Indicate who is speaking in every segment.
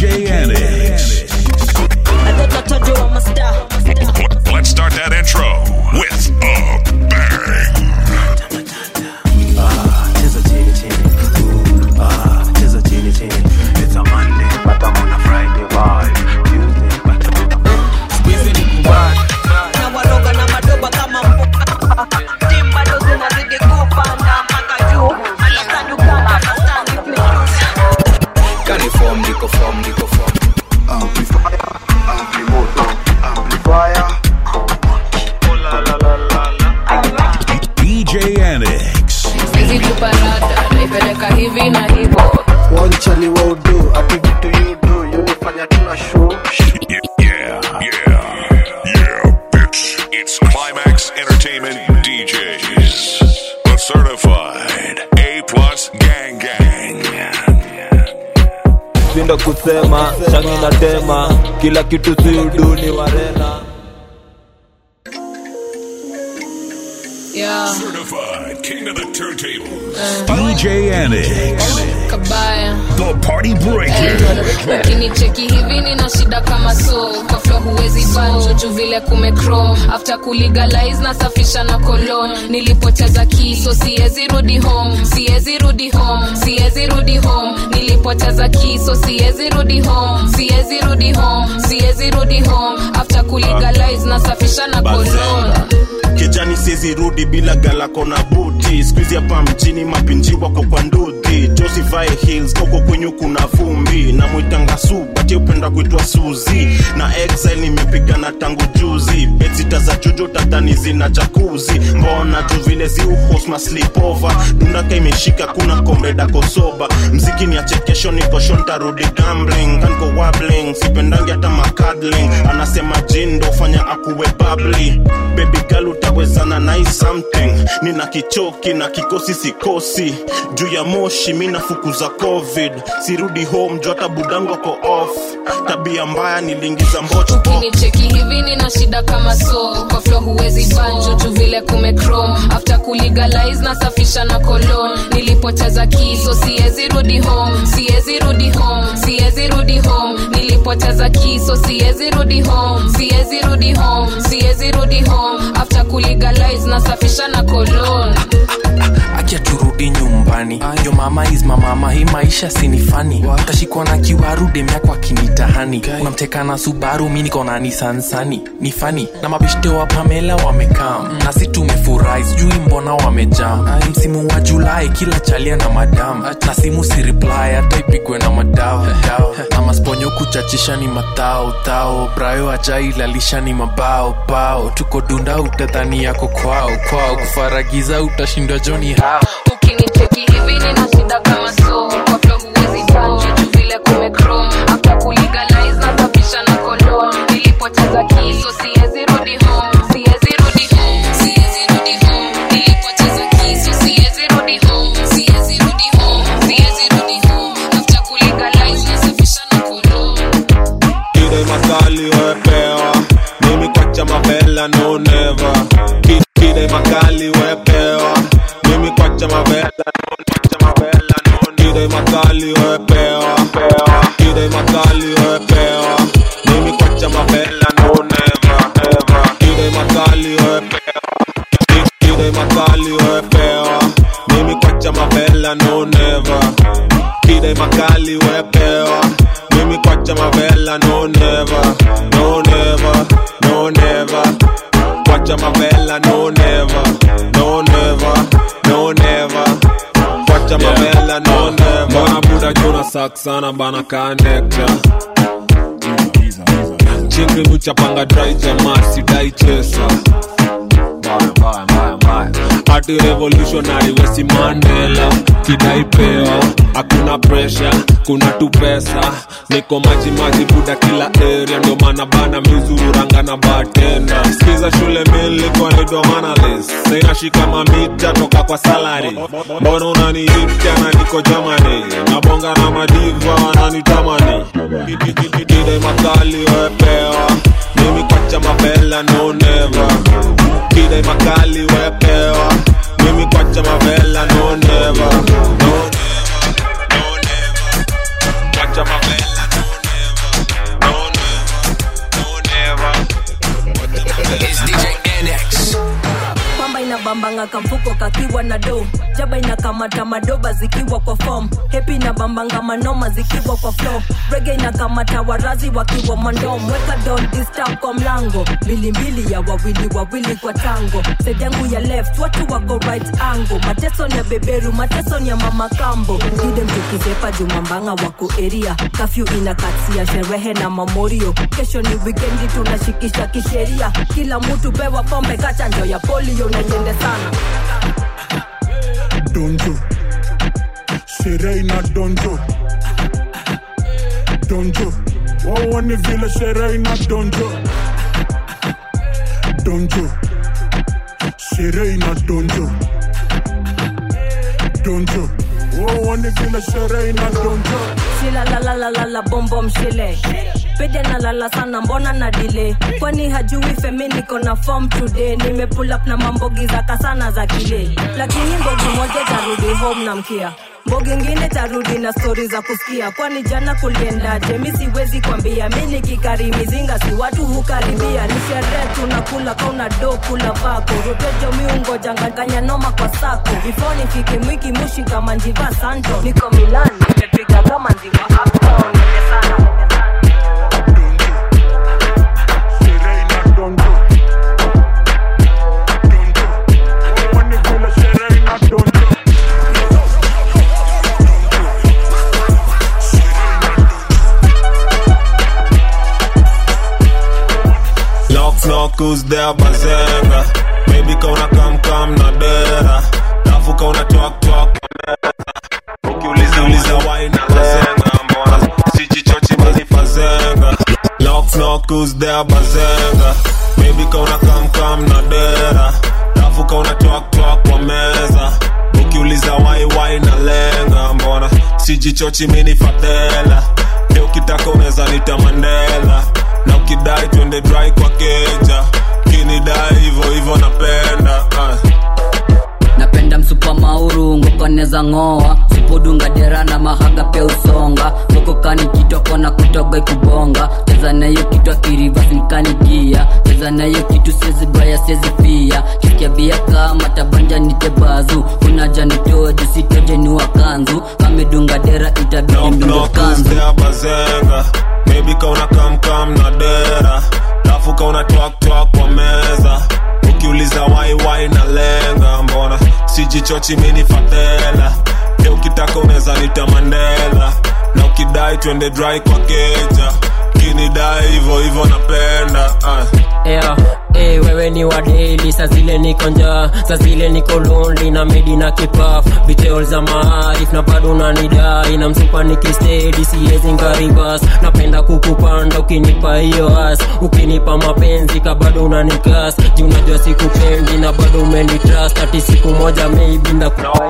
Speaker 1: DJ Annex.
Speaker 2: Let's start that intro with a bang.
Speaker 3: cheza chini chini Ooh, ah, cheza chini chini it's a monday but i'm on a friday vibe tuesday but i'm on a
Speaker 4: Squeeze ni kubad
Speaker 5: na waroga na madoba kama mboka tim bado zinazidi kupanda mpaka juu understand you can't understand if me
Speaker 4: Kani form niko form niko form
Speaker 1: DJ Annex.
Speaker 6: Sizi kuparada naipeleka hivi na hivo
Speaker 7: wanchani wa udu ati vitu yudu yunifanya tuna show
Speaker 2: Yeah, yeah, yeah, bitch. It's Climax Entertainment DJs. The certified A plus gang gang.
Speaker 8: Sindo kusema shangi na tema kila kitu siudu ni warena
Speaker 6: yeah.
Speaker 2: Certified king of the turntables.
Speaker 1: DJ Annex.
Speaker 6: kabaya
Speaker 2: The party breaker.
Speaker 6: ukinicheki hivi nina shida kama so kwa flo huwezi banjo juu vile kumecrom after kulegalize nasafisha na kolon nilipoteza kiso siwezi rudi home siwezi rudi home siwezi rudi home nilipoteza kiso siwezi rudi home siwezi rudi home siwezi rudi home after kulegalize nasafisha na kolon
Speaker 9: kijani siezi rudi bila galako na buti skuizi hapa mjini mapinji wako kwa ndudhi josivae hills koko kwenyu kuna vumbi na mwitanga su bati upenda kuitwa suzi na exile nimepigana tangu juzi betsita za juju tadhani zina jakuzi mbona juu vile ziuhosma slipova dundaka imeshika kuna komreda kosoba mziki ni achekesho nikosho ntarudi gambling kanko wabling sipendangi hata makadling anasema jindo fanya akuwe babli baby girl utawezana nai something nina kichoki na kikosi sikosi juu ya moshi mi nafukuza covid sirudi home juu hata budango ko off tabia mbaya niliingiza mbocho
Speaker 6: ukinicheki hivi nina shida kama so kwa flo huwezi banjo juu vile kumecrom after kulegalize nasafisha na kolon nilipoteza kiso siwezi rudi home siwezi rudi home siwezi rudi home nilipoteza kiso siwezi rudi home siwezi rudi home siwezi rudi home after kulegalize nasafisha na kolon
Speaker 4: akia turudi nyumbani yo mama is mamama hii maisha sinifani tashikwa na kiwaru demyakwa kinitahani unamteka na subaru mi niko na nisansani ni fani na mabishte wa pamela wamekam na si tumefurahi sijui mbona wamejam msimu wa julai kila chalia na madam na simu si reply hata ipigwe na madao dao. na masponyo kuchachisha ni matao tao brayo ajailalisha ni mabao bao tuko dunda utadhani yako kwao kwao kufaragiza utashindwa joni hao
Speaker 6: ukinicheki hivi nina shida kama so kwa flo huwezi banjo juu vile kumecrom after kulegalize nasafisha na kolon nilipoteza kiso siwezi rudi home siwezi rudi home siwezi rudi home nilipoteza kiso siwezi rudi home siwezi rudi home siwezi rudi home after kulegalize nasafisha na kolon
Speaker 8: kide makali wepewa mimi kwacha mavela no never Ki- kide makali wepewa mimi kwacha mavela no kwacha mavela no kide makali wepewa kide makali wepewa mimi kwacha mavela no never never kide makali wepewa Ki- kide makali wepewa mimi kwacha mavela no never kide makali wepewa mimi kwacha mavela no never no never no never kwacha mavela no never no never no never kwacha mavela no never mbona buda juna sak sana bana kanekta chingri muchapanga drai jamaa sidai chesa hati revolutionary wesi mandela kidai peo hakuna presha kuna tu pesa niko maji maji buda kila area ndo maana bana mizururanga na batenda skiza shule milikwa nidomanalis sainashika mamita toka kwa salari mbona unaniitia na niko jamani nabonga na madiva wananitamani kide makali wepewa mimi kwacha mavela no never kide makali wepewa mimi kwacha mavela no never no never no never kwacha mavela no
Speaker 5: na kamfuko kakiwa na do jaba inakamata madoba zikiwa kwa fom hepi na bambanga manoma zikiwa kwa flow rege inakamata warazi wakiwa mandom weka don disturb kwa mlango mbilimbili ya wawili wawili kwa tango side yangu ya left watu wako right angle mateso ni ya beberu mateso ni ya mama kambo ide mtukizepa jumambanga wako eria kafyu inakatia sherehe na mamorio kesho ni wikendi tunashikisha kisheria kila mtu pewa pombe kachanjo ya polio na iende sana
Speaker 10: donjo sherehe ina donjo donjo waone vile sherehe ina donjo donjo sherehe ina donjo donjo waone vile sherehe ina donjo
Speaker 5: shilalalalala bombo mshile pede nalala sana mbona na dile kwani hajui femi niko na form today nime pull up na mambogi za kasana za kile lakini mbogi moja tarudi home na mkia mbogi ngine tarudi na stori za kusikia kwani jana kuliendaje mi siwezi kwambia mi nikikari mizinga si watu hukaribia ni sherehe tunakula kauna do kula vako rotejo miungo janganganya noma kwa sako before nifike mwiki mushi kama njiva santo niko milan nimepiga kama nziwa uptown nende sana
Speaker 10: sherehe ina donjo donjo waone vile sherehe ina donjo
Speaker 8: Knock knock who's there bazenga Baby kauna kam kam na dera Dafu kauna twak twak Ukiuliza uliza why na bazenga Mbona sijichochi mimi fazenga Knock knock who's there bazenga Baby kauna kam kam na dera Dafu kauna twak twak kwa meza Ukiuliza why why na lenga Mbona sijichochi mimi fadela Leo ukitaka unaweza nita Mandela na ukidai twende dry kwa keja kinidai hivyo hivyo napenda uh.
Speaker 11: napenda msupa mauru ngokoneza ng'oa supudunga dera na mahaga pia usonga ngokokani kitoko na kutoga ikubonga cheza nayo kitu akirivasinkanigia cheza nayo kitu sezibaya sezipia kisikia bia kama tabanja nitebazu unaja nitoje sitoje ni wakanzu kamedunga dera itabidi
Speaker 8: knock
Speaker 11: mdunga
Speaker 8: knock who's
Speaker 11: kanzu
Speaker 8: there bazenga baby kauna kam kam na dera dafu kauna twak twak kwa meza ukiuliza why why na lenga mbona sijichochi mini fadela leo ukitaka unaweza nita Mandela na ukidai twende dry kwa keja kinidai hivyo hivyo napenda uh.
Speaker 12: yeah. Hey, wewe ni wadeli sa zile niko njaa sa zile niko lonely na medi na kipaf details za maarif na bado unanidai na msupa nikistedi siwezi ngaribas napenda kukupanda ukinipa hiyo as ukinipa mapenzi ka bado unanikas juu unajua sikupendi na bado umenitrust ati siku moja maybe ndakupa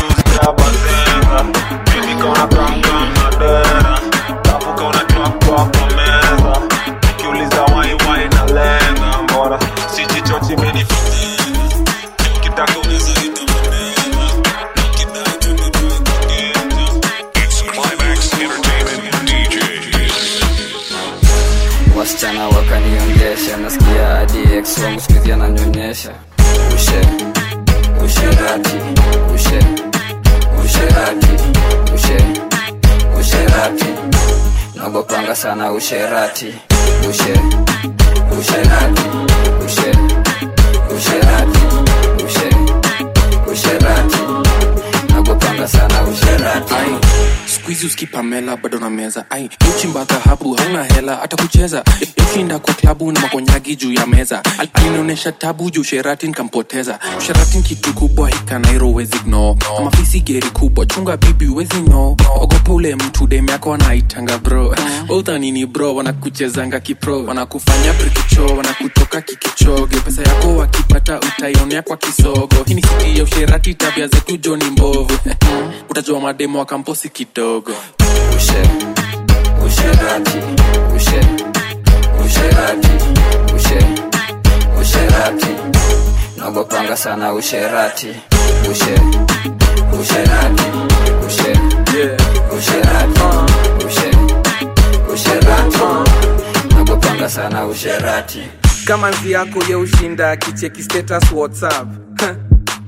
Speaker 2: Climax Entertainment DJs.
Speaker 13: wasichana wakaniongesha nasikia hadi ex wangu sikizi ananyonyesha ushe usherati ushe usherati ushe usherati nagopanga sana usherati ushe usherati ushe usherati ushe usherati nagopanga sana usherati
Speaker 4: skuizi uskipamela bado na meza ai uchimba dhahabu hauna hela hata kucheza yoshinda kwa klabu na makonyagi juu ya meza Al- alinionyesha tabu juu sherati nkampoteza sherati ni kitu kubwa hikanairo wezi gno kama fisi geri kubwa chunga bibi wezi no ogopa ule mtu dem yako anaitanga bro uthanini bro wanakuchezanga kipro wanakufanya brikicho wanakutoka kikichoge pesa yako wakipata utaionea kwa kisogo hii ni siki ya usherati tabia zetu joni mbovu utajua mademo wa kamposi kidogo
Speaker 13: ushe usherati ushe usherati ushe usherati nagopanga sana usherati ushe usherati ushe usherati ushe usherati nagopanga sana usherati
Speaker 14: kama nzi yako ye ushinda kicheki status whatsapp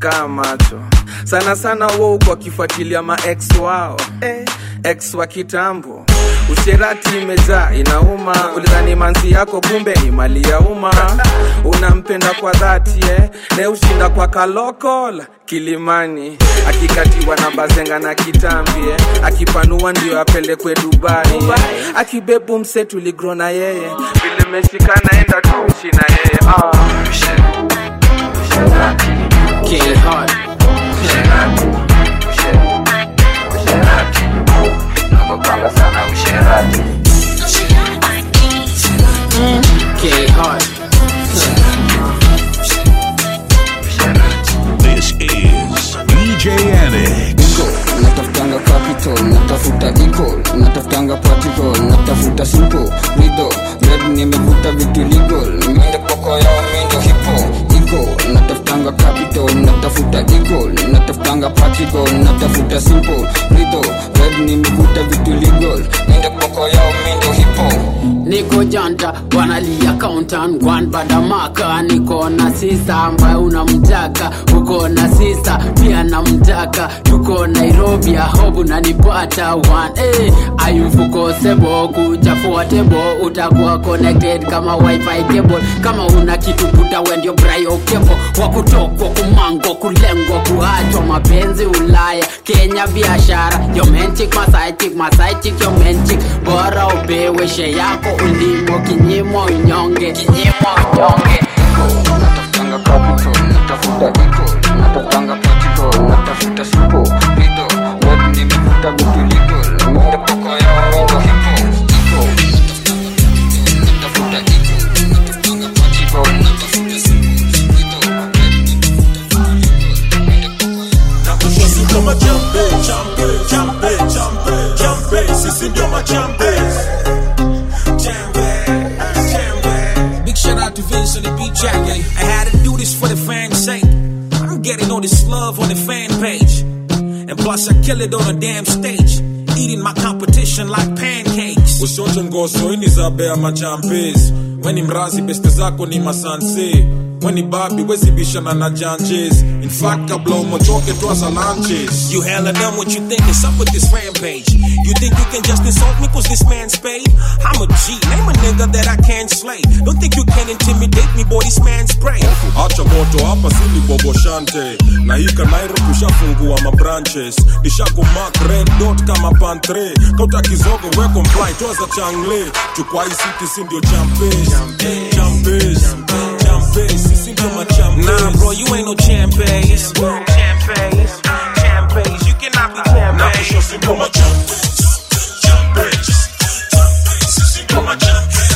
Speaker 14: kaa macho sana sana wo uko wakifuatilia maex wao eh, ex wa kitambo usherati imejaa inauma ulidhani manzi yako kumbe ni mali ya umma unampenda kwa dhati eh? ne ushinda kwa kalokol kilimani akikatiwa na bazenga na kitambi eh? akipanua ndio apelekwe dubai eh? akibebu mse tuligro na yeye vile meshikana enda tuishi na yeye ah.
Speaker 13: K-Hard. Nakupanga sana usherati K-Hard.
Speaker 1: This is DJ Annex.
Speaker 13: natafutanga capital natafuta equal natafutanga particle natafuta simple rido red nimevuta vitu legal minde poko yao mindo hipo ego natafutanga capital natafuta equal natafutanga particle natafuta simple rido red nimevuta vitu legal minde poko yao mindo hipo
Speaker 15: niko janta wanalia countan gwan badamaka niko na sisa ambaye unamtaka uko na sisa pia namtaka tuko nairobi ahobu nanipata one hey, ayufukosebo kuchafua tebo utakuwa connected kama wifi cable kama una kitu buta wendio brayo kevo wakutokwa kumango kulengwa kuachwa mapenzi ulaya kenya biashara yomenchik masaichik masaichik yomenchik bora upewe she yako ulimo kinyimo unyonge kinyimo unyonge
Speaker 13: natafutanga capital natafuta equal natafutanga particle natafuta simple rido red nimevuta vitu legal minde poko yao mindo hipo ego natafuta equal natafutanga particle natafuta simple rido
Speaker 16: Sisi ndio machampe, champe, champe, champe, champe. Sisi ndio machampe.
Speaker 17: Big shout out to Vince on the beat track. I had to do this for the fans' sake. I'm getting all this love on the fan page. And plus, I kill it on a damn stage. Eating my competition like pancakes.
Speaker 16: Ushote ngoso ini za bea machampes weni mrazi beste zako ni masanse weni babi wezibishana na janjes in fact kabla umochoke twaza lunches
Speaker 17: You hella done what you think is up with this rampage. You think you can just insult me cause this man's paid? I'm a G, name a nigga that I can't slay. Don't think you can intimidate me, boy, this man's spray.
Speaker 16: acha moto hapa sili boboshante na hika nairo tushafungua mabranches nishakumak red dot kama pantre kauta kizogo we comply twaza changle chukwa hii city si ndio champes champes champes sisi ndio machampes
Speaker 17: Nah, bro, you ain't no champes. Champes, champes, you cannot be
Speaker 16: na kusho
Speaker 17: champes.
Speaker 16: si ndio machampes champes champes sisi ndio machampes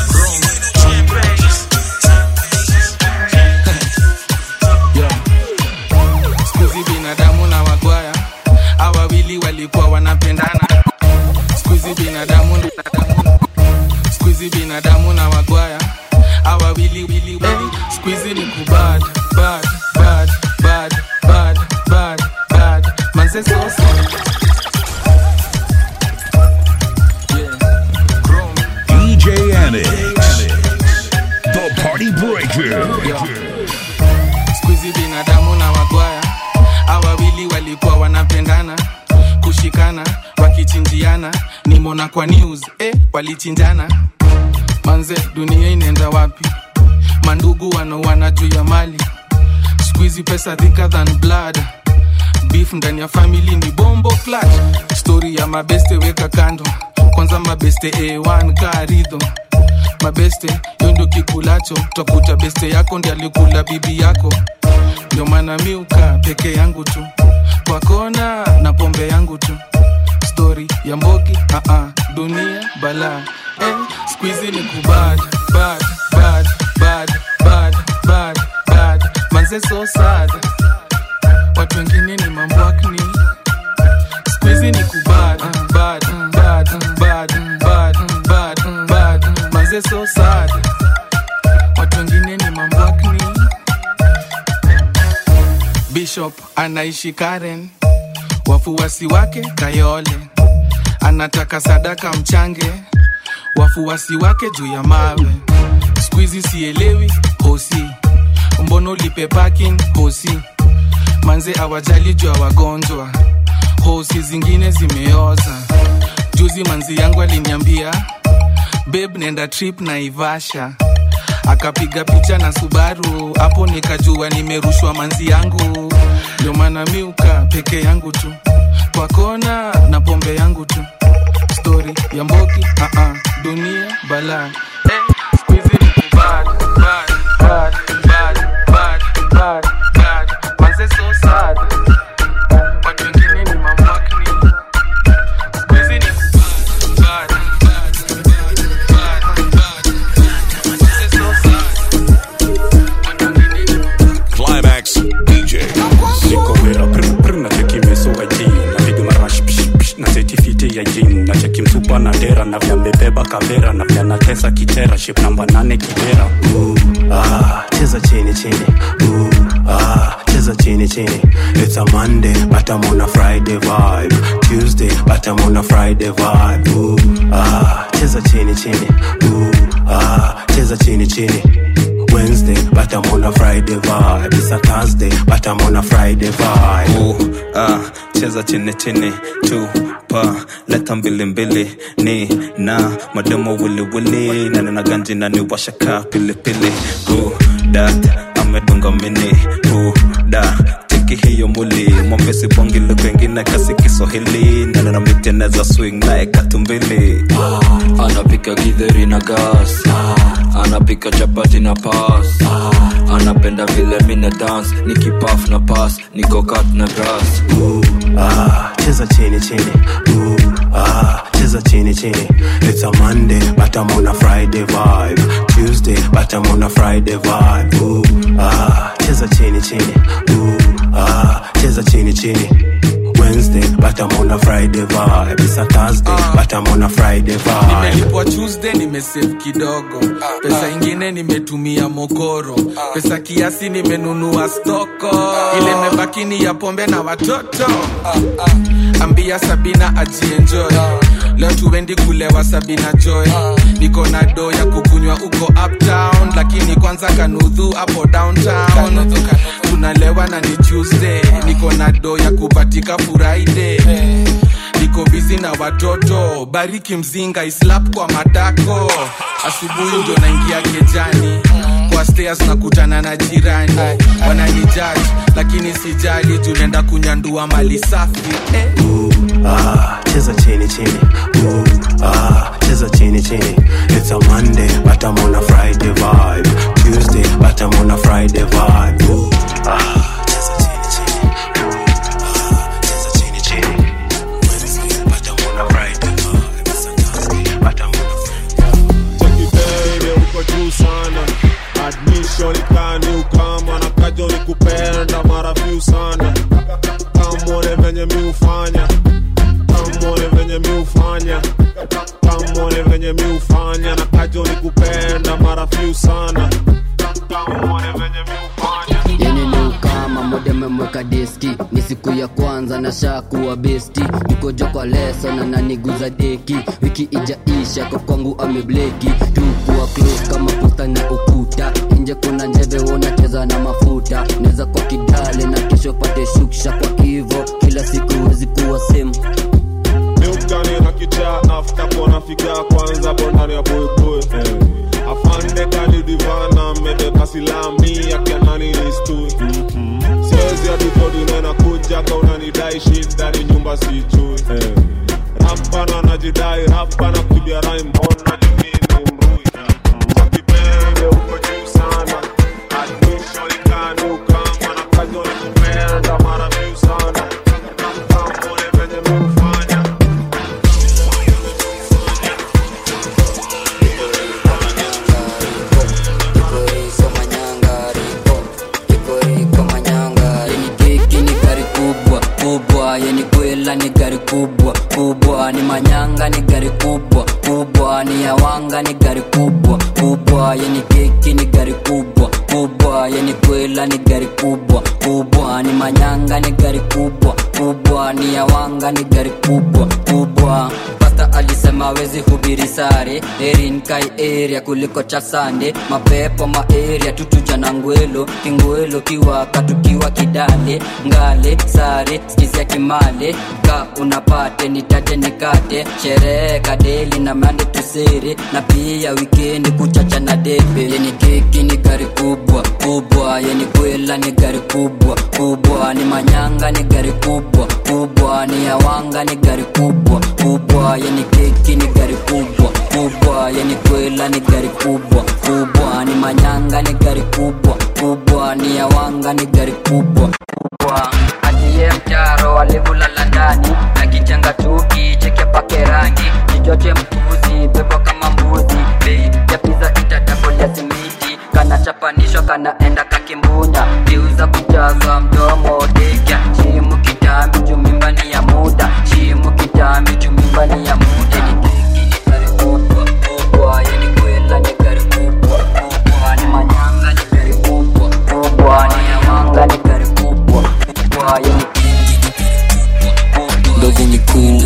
Speaker 4: skuzi binadamu na wagwaya hawa wawili walikuwa wanapendana skuzi binadamu binadamu skuizi binadamu na wagwaya hawa wili wili wili skuizi ni kubad bad bad bad bad bad bad manze sosa
Speaker 1: DJ Annex. The Party Breaker.
Speaker 4: skuizi binadamu na wagwaya hawa wawili walikuwa wanapendana kushikana wakichinjiana nimona kwa news eh, walichinjana manze dunia inaenda wapi mandugu wanauana juu ya mali skuizi pesa thicker than blood beef ndani ya famili ni bombo clutch story ya mabeste weka kando kwanza mabeste a1 karidho mabeste yo ndio kikulacho takuta beste yako ndi alikula bibi yako ndio maana miuka peke yangu tu kwa kona na pombe yangu tu stori ya mbogi uh-uh, dunia bala eh, skuizi ni kubad bad bad bad bad bad bad manze so sad watu wengine ni mambwakni skuizi ni kubad bad bad bad bad bad bad manze so sad watu wengine ni mambwakni bishop anaishi karen wafuasi wake kayole anataka sadaka mchange wafuasi wake juu ya mawe skuizi sielewi hosi mbono lipe parking hosi
Speaker 14: manze awajali juu ya wagonjwa hosi zingine zimeoza juzi manzi yangu aliniambia beb nenda trip na ivasha akapiga picha na subaru hapo nikajua nimerushwa manzi yangu ndio maana miuka peke yangu tu kwa kona na pombe yangu tu stori ya mboki uh-uh. dunia bala eh, squeezy ni kubad, bad, bad, bad, bad, bad, bad. Manze so sad. Watu wengine ni mamwakni. Squeezy ni kubad, bad, bad, bad, bad. Manze so sad.
Speaker 2: Climax DJ.
Speaker 18: niko wera prpr na cheki mesoga ji napiga marash psh, psh, na setifiti ya jin na cheki msupa na dera na vya mbebeba kavera na vya natesa kitera ship namba nane kibera
Speaker 3: ah, cheza chini chini Ooh, ah, cheza chini chini it's a monday but i'm on a friday vibe tuesday but i'm on a friday vibe Ooh, ah, cheza chini chini Ooh, ah, cheza chini chini Wednesday, but I'm on a Friday vibe. It's a Thursday, but I'm on a Friday vibe.
Speaker 19: Ooh, ah, cheza chini chini tupa leta mbili mbili ni na mademo wili wili na nina ganji na ni washaka pili pili Ooh, dat amedunga mini Ooh, da cheki hiyo muli mwambesi bongi lugha ingine kasi kiswahili na nina miteneza swing naye katumbili
Speaker 20: anapika githeri na gas anapika chapati na pas anapenda vile mina dance nikipaf na pas niko kat na grass
Speaker 3: Ah, cheza chini chini. Ooh, ah, cheza chini chini. It's a Monday, but I'm on a Friday vibe. Tuesday, but I'm on a Friday vibe. Ooh, ah, cheza chini chini. Ooh, ah, cheza chini chini. Wednesday, but I'm on a Friday vibe. It's a Thursday, but I'm on a Friday vibe.
Speaker 14: nimelipwa tuesday nimesave kidogo pesa ingine nimetumia mokoro pesa kiasi nimenunua stoko ile mebaki ni ya pombe na watoto ambia sabina ajienjoy leo tuendi kulewa sabina joy niko na do ya kukunywa uko uptown lakini kwanza kanudhu hapo downtown tunalewa na ni tuesday niko na do ya kupatika friday niko bizi na watoto bariki mzinga islap kwa matako asubuhi ndio naingia kejani kwa stairs nakutana na jirani wananijaji lakini sijali juu naenda kunyandua mali safi eh.
Speaker 3: Ah, cheza chini chini. Ooh, ah, cheza chini chini. It's a Monday, but I'm on a Friday vibe. Tuesday, but I'm on a Friday vibe. Ooh, ah, cheza chini chini. Ooh, ah, cheza chini chini. Wednesday, but I'm on a Friday vibe. It's a Thursday, but I'm on a
Speaker 8: chekibebe uko juu sana admission ikani ukama na kajo ni kupenda mara few sana kamone venye mi ufanya kamone venye mi ufanya kamone venye mi ufanya na kajo ni kupenda mara few sana kamone venye mi ufanya
Speaker 11: yani ni ukama moja memweka deski ni siku ya kwanza na shakuwa besti nikojo kwa leso na naniguza deki wiki ijaisha kwa kwangu amebleki tukuwa close kama pusta na ukuta nje kuna njeve wonacheza na mafuta neza kwa kidale na kesho pate shuksha kwa hivo kila siku wezi kuwa same
Speaker 8: miukani na kichaa afta kona figa kwanza bondani ya boyboy afande kani divana medeka silami akianani nistui siwezi aditodinena kuja kaunanidai shidani nyumba sichui rapana najidai rapana kibia rai mbona jumini mrui chakipende uko juu sana admission ikani ukama na kajo ni kupenda mara vyu sana kamone venye miufanya
Speaker 11: yani keki ni gari kubwa kubwa yani kwela ni gari kubwa kubwa ni manyanga ni gari kubwa kubwa ni yawanga ni gari kubwa kubwa yani keki ni gari kubwa kubwa yani kwela ni gari kubwa kubwa ni manyanga ni gari kubwa kubwa ni yawanga ni gari kubwa kubwa Pasta pasta alisema wezi hubiri sare erin kai area kuliko chasande mapepo maeria tutuja na ngwelo kingwelo kiwaka tukiwa kidale ngale sare skizia kimale ka unapate nitate nikate sherehe kadeli na mande tusere na pia wikendi kuchacha na debe yeni keki ni gari kubwa kubwa yeni kwela ni gari kubwa kubwa ni manyanga ni gari kubwa kubwa ni yawanga ni gari kubwa kubwa yeni keki ni gari kubwa kubwa yeni kwela ni gari kubwa kubwa ni manyanga ni gari kubwa kubwa ni yawanga ni gari kubwa kubwa atiye mtaro alivulala ndani akijenga chuki cheke pake rangi kichoche mpuzi bebo kama mbuzi bei ya piza itatakolia simiti kanachapanishwa kanaenda kakimbunya viuza kujaza mdomo dekya shimu kitambi jumimbani ya muda shimu kitambi jumimbani ya muda ni keki ni gari kubwa kubwa yani kwela ni gari kubwa kubwa ni manyanga ni gari kubwa kubwa ni yamanga ni gari kubwa kubwa yani
Speaker 4: ndogo ni kuu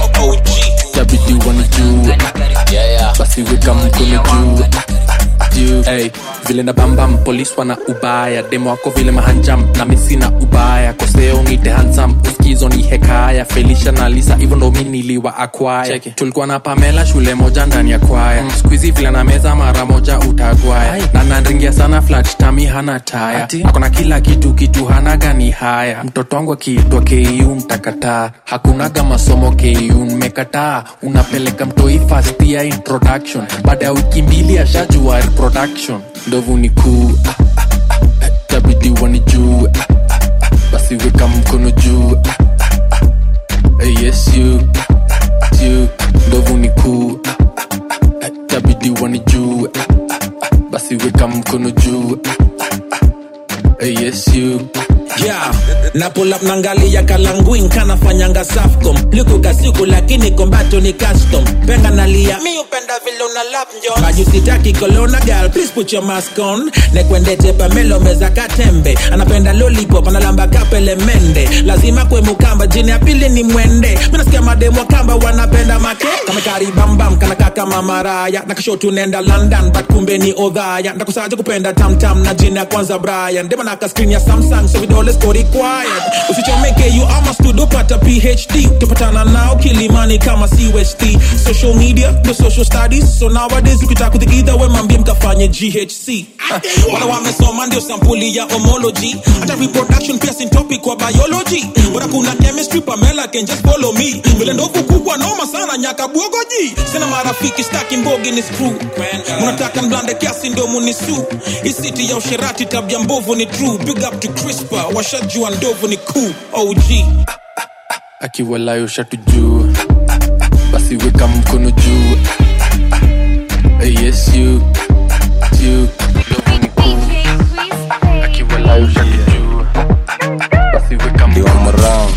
Speaker 4: tabidi wana juu basi weka mkono juu juu hey, vile na bambam polis wana ubaya demo wako vile mahanjam na misi na ubaya koseo nite hansam uskizo ni hekaya felisha na lisa hivyo ndo mi niliwa akwaya tulikuwa na pamela shule moja ndani ya kwaya mm. skuizi vile na meza mara moja utagwaya na nanringia sana flat tami hana taya akona kila kitu kitu hana gani haya mtoto wangu akiitwa ku mtakataa hakunaga masomo ku mmekataa unapeleka mtoi fast ya introduction baada ya wiki mbili ashajua reproduction ndovu ni kuu ah, ah, ah, ah, tabidi wani juu ah, ah, ah, basi weka mkono juu ah, ah, ah, eh, yes you ah, ah, you ndovu ni kuu ah, ah, ah, ah, tabidi wani juu ah, ah, ah, basi weka mkono juu ah, ah, ah, eh, yes you
Speaker 17: yeah na pull up nangalia kalanguin kanafanyanga safcom likuka siku lakini kombato ni custom penga nalia mi upenda vile una lap njon majusitaki kolona gal please put your mask on nekwendete pamelo meza katembe anapenda lollipop analamba kapele mende lazima kwe mukamba jini ya pili ni mwende minasikia mademo kamba wanapenda make kamekari bambam kanaka kama maraya nakashotu nenda london but kumbe ni odhaya ndakusaja kupenda tamtam na jini ya kwanza brian demanaka screen ya samsung so vidole siko required usichomeke you ama studio pata phd tupatana nao kilimani kama cust social media the social studies so nowadays ukitaka kudhigiza we mambie mkafanye ghc wala wamesoma ndio sampuli ya homology hata reproduction pia sin topic kwa biology bora kuna chemistry pamela can just follow me vile ndovu kubwa noma sana nyaka bwogoji sina marafiki staki mbogi ni screw unataka mblande kiasi ndo munisu isiti ya usherati tabia mbovu ni true big up to crispa washajua ndovu ni cool og
Speaker 4: akiwalayo shatu juu basi weka mkono juu Eh, yes you you ndovu ni kuu akiwalayo shatu juu basi weka mkono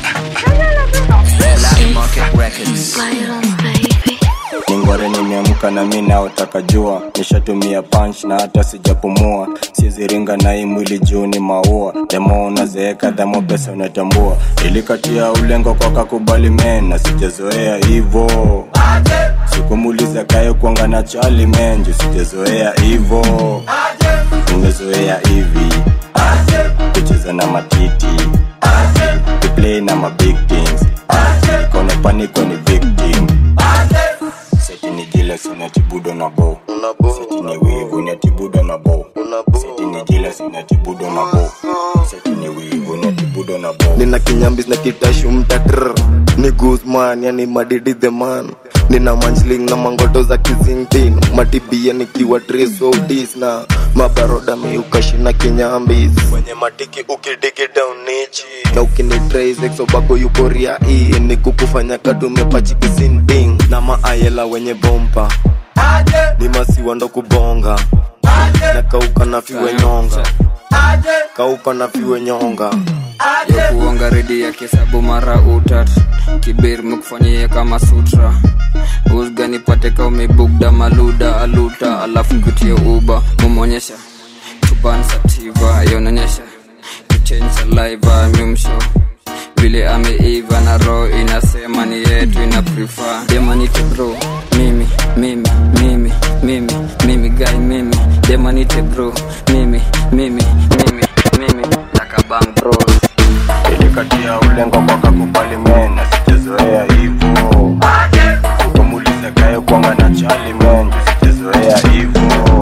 Speaker 21: ningware nimeamka na mi naotaka jua nishatumia punch na hata sijapumua siziringa na hii mwili juu ni maua demo unazeeka dhamo pesa unatambua ilikatia ulengo kwa kakubali men na sijazoea hivo sikumuliza kaye kuanga na chali men juu sijazoea hivo umezoea hivi kucheza na matiti kuplay na mabig things kone paniko ni victim seti ni jealous unatibudo na bo seti ni wivu unatibudo na bo seti ni jealous unatibudo na bo seti ni wivu unatibudo na bo
Speaker 22: nina kinyambis na kitashu mtatr ni guzman yani madidi the man nina manchling na mangoto za kizingtin matibia nikiwa trisodis na mabaroda miukashina kinyambis kwenye matiki ukidigi down nichi na ukinitraisexobako yukoria hii ni kukufanya katumepachikisinding na maayela wenye bompa ni masiwa ndo kubonga na kauka na fiwe nyonga kauka na fiwe nyonga
Speaker 13: ya kuonga redi ya kisabu mara utat kibir mekufanyia kama sutra usga nipate ka umebugda maluda aluta alafu kutie uba mumonyesha tubansativa yononyesha kuchange saliva mimsho vile ameiva na roho inasema ni yetu ina prefer demanite bro mimi mimi mimi mimi mimi guy mimi demanite bro mimi mimi mimi mimi takabang bros
Speaker 21: ilikatia ulengo kwa kakubali men sijazoea hivo umulize kae kwanga na chali men sijazoea hivo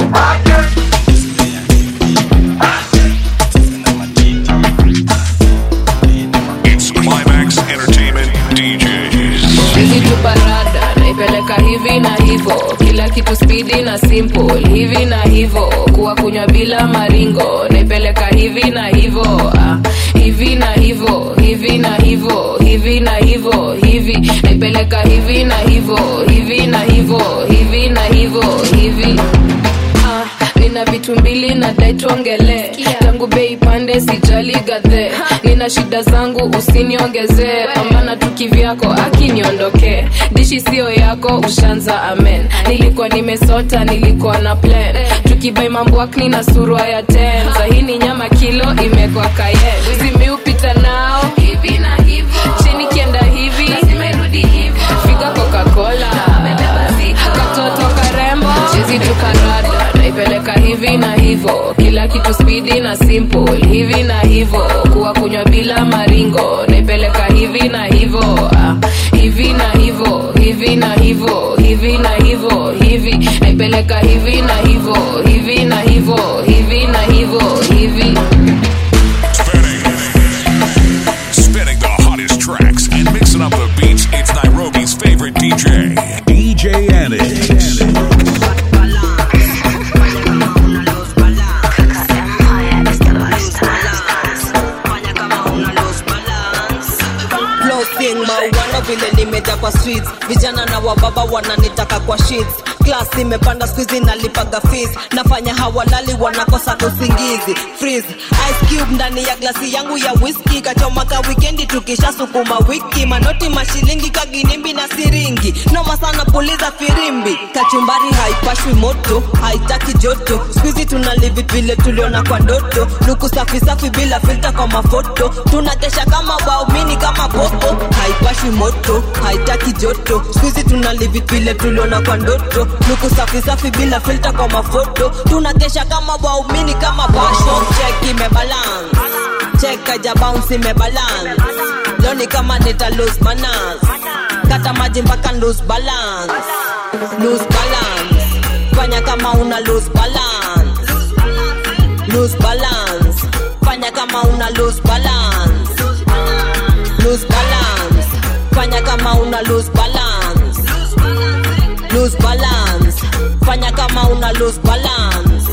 Speaker 2: It's Climax Entertainment DJs.
Speaker 6: hizi tu parada naipeleka hivi na hivo kila kitu spidi na simple hivi na hivo kuwa kunywa bila maringo naipeleka hivi na hivo ah, hivi na hivo hivi na hivo hivi na hivo hivi naipeleka hivi na hivo hivi na hivo hivi na hivo hivi Ah, nina vitu mbili na dai tuongele tangu bei pande sijali gadhe nina shida zangu usiniongezee pambana tu kivyako akiniondokee dishi sio yako ushanza amen nilikuwa nimesota nilikuwa na plan tukibai mambwakni na surwa ya ten sahini nyama kilo imekwa kayen zimiupita nao hivi na hivo chini kienda hivi figa coca-cola katoto karembo chizi tukarada naipeleka hivi na hivo kila kitu spidi na simple hivi na hivo kuwa kunywa bila maringo naipeleka hivi na hivo ah, hivi na hivo hivi na hivo hivi na hivo hivi naipeleka hivi na hivo hivi na hivo hivi na hivo hivi
Speaker 2: Spinning the hottest tracks and mixing up the beats. It's Nairobi's favorite DJ.
Speaker 1: DJ Annex.
Speaker 7: Flossing mauano vile nimeja kwa streets vijana na wababa wananitaka kwa sheets class imepanda skuizi nalipaga fees nafanya hawalali wanakosa usingizi freeze ice cube ndani ya glasi yangu ya whisky kachomaka wikendi tukisha sukuma wiki manoti mashilingi kaginimbi na siringi noma sana puliza firimbi kachumbari haipashwi moto haitaki joto skuizi tunalivi vile tuliona kwa ndoto luku safi safi bila filta kwa mafoto tunakesha kama waumini kama popo haipashwi moto haitaki joto skuizi tunalivi vile tuliona kwa ndoto luku safi safi bila filta kwa mafoto tunakesha kama waumini kama pasho check imebalance check aja bounce imebalance loni kama nita lose manners kata maji mpaka lose balance lose balance fanya kama una lose balance lose balance fanya kama una lose balance lose balance fanya kama una lose balance lose balance fanya kama una lose balance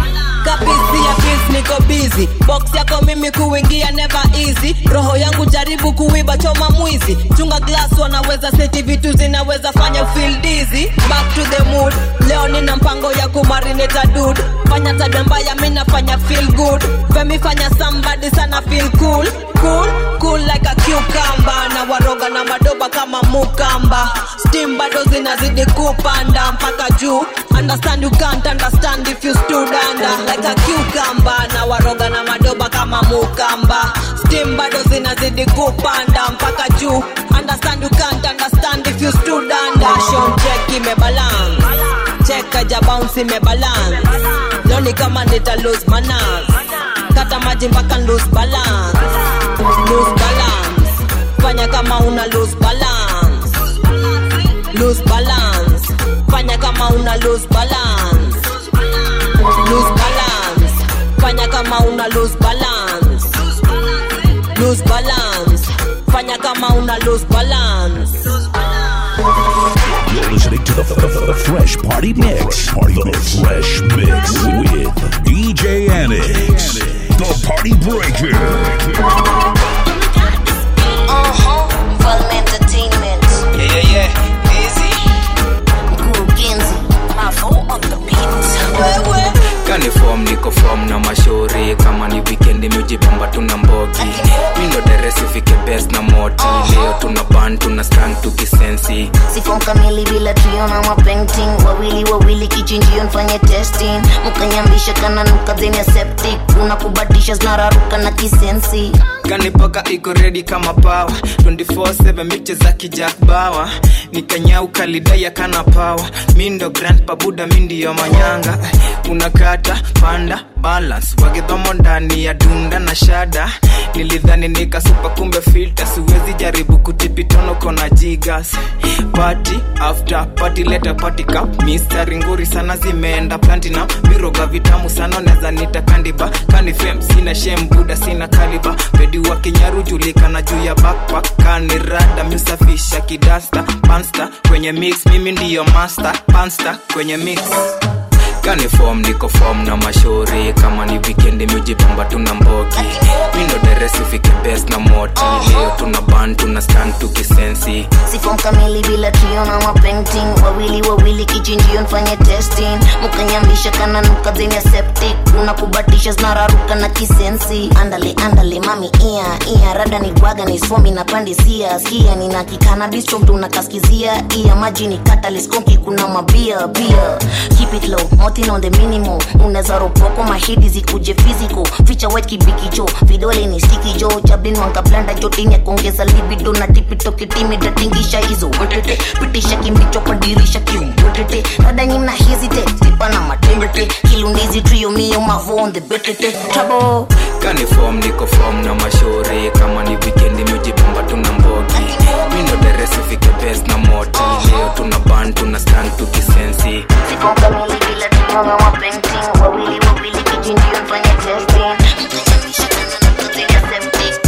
Speaker 7: kapisi ya biz niko busy box yako mimi kuingia never easy roho yangu jaribu kuiba choma mwizi chunga glass wanaweza seti vitu zinaweza fanya feel dizzy back to the mood leo nina mpango ya kumarineta dud fanya tabia mbaya mi nafanya feel good femi fanya somebody sana feel cool cool cool like a cucumber na waroga na madoba kama mukamba steam bado zinazidi kupanda mpaka juu understand you can't understand if you stood under like a cucumber na waroga na madoba kama mukamba steam bado zinazidi kupanda mpaka juu understand you can't understand if you stood under shon check imebalance check aja bounce imebalance loni kama nita lose manners kata maji mpaka lose balance lose balance fanya kama una lose balance lose balance fanya kama una lose balance lose balance fanya kama una lose balance lose balance fanya kama una lose balance
Speaker 1: You're listening to the, the, the Fresh Party Mix. the Fresh Mix with DJ Annex. The Party Breaker.
Speaker 9: Uh-huh. Volume Entertainment.
Speaker 23: Yeah, yeah, yeah. Easy.
Speaker 9: Mkurugenzi. Mavo on the beat.
Speaker 23: Kani form niko form na mashauri kama ni weekend miujipamba tuna mbogi mindo deresi fike best na moti leo tuna ban tuna strang tukisensi
Speaker 9: Sifon kamili bila trio na mapainting wawili wawili wawili kichinjio nfanye testing mukanyambisha kana nuka zeni ya septic unakubatisha zinararuka na kisensi
Speaker 23: kanipoka iko redi kama pawa 24/7 miche za kijak bawa nikanyauka lidaya kana pawa mindo grand pabuda mindiyo manyanga unakata panda balance wagedhomo ndani ya dunda na shada nilidhani nikasupa kumbe filta siwezi jaribu kutipitono kona jigas party after party leta party cup mistari nguri sana zimeenda platinum miroga vitamu sana neza nita kandiba kanifem sina shem buda sina kaliba pedi wa kinyaru julikana juu ya backpack kanirada miusafisha kidasta pansta kwenye mix mimi ndiyo master pansta kwenye mix kani fom niko fom na mashauri kama ni wikendi miujipamba tuna mbogi mindo deresifike best na moti leo tuna ban tuna stan tukisensi
Speaker 9: sifom kamili bila trio na mapainting wawili wawili kichinjio nfanye testing mukanyambisha kana nuka zeni ya septic unakubatisha zinararuka na kisensi andale andale mami ia ia rada ni bwaga ni somi na pandisia skia nina kikana bistro mtu unakaskizia ia maji ni kataliskonki kuna mabia bia keep it low motin on the minimum unaweza ropoko mahidi zikuje physical ficha white kibikicho vidole ni stiki jo chablin wankablanda jotini ya kuongeza libido na tipito kitimi datingisha hizo wetete pitisha kimbicho kwa dirisha kiumwetete rada nyimna hesitate tipa na matembete kilundizi trio mio mavo on the betete trouble
Speaker 23: kani fom niko fom na mashauri kama ni wikendi miujipamba tuna mbogi mindo deresifike best na moti leo tuna ban tuna stan tukisensi
Speaker 9: sifom kamili bila trio na mapainting wawili wawili kichinjio nfanye testing mukanyambisha kana nuka zeni ya septic